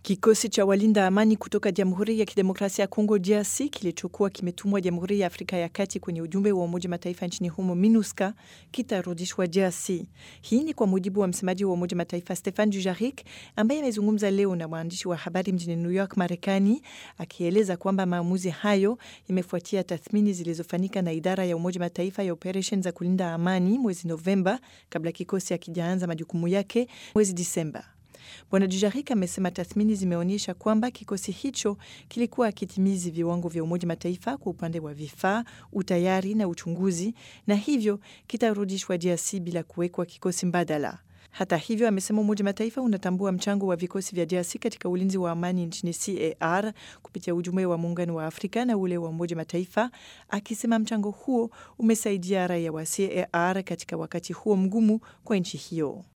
Kikosi cha walinda amani kutoka Jamhuri ya Kidemokrasia ya Kongo DRC kilichokuwa kimetumwa Jamhuri ya Afrika ya Kati kwenye ujumbe wa Umoja Mataifa nchini humo MINUSCA kitarudishwa DRC. Hii ni kwa mujibu wa msemaji wa Umoja Mataifa Stefan Dujarric ambaye amezungumza leo na waandishi wa habari mjini New York, Marekani, akieleza kwamba maamuzi hayo yamefuatia tathmini zilizofanyika na idara ya Umoja Mataifa ya operesheni za kulinda amani mwezi Novemba kabla kikosi hakijaanza majukumu yake mwezi Disemba. Bwana Dujarric amesema tathmini zimeonyesha kwamba kikosi hicho kilikuwa akitimizi viwango vya Umoja Mataifa kwa upande wa vifaa, utayari na uchunguzi, na hivyo kitarudishwa DRC bila kuwekwa kikosi mbadala. Hata hivyo, amesema Umoja Mataifa unatambua mchango wa vikosi vya DRC katika ulinzi wa amani nchini CAR kupitia ujumbe wa Muungano wa Afrika na ule wa Umoja Mataifa, akisema mchango huo umesaidia raia wa CAR katika wakati huo mgumu kwa nchi hiyo.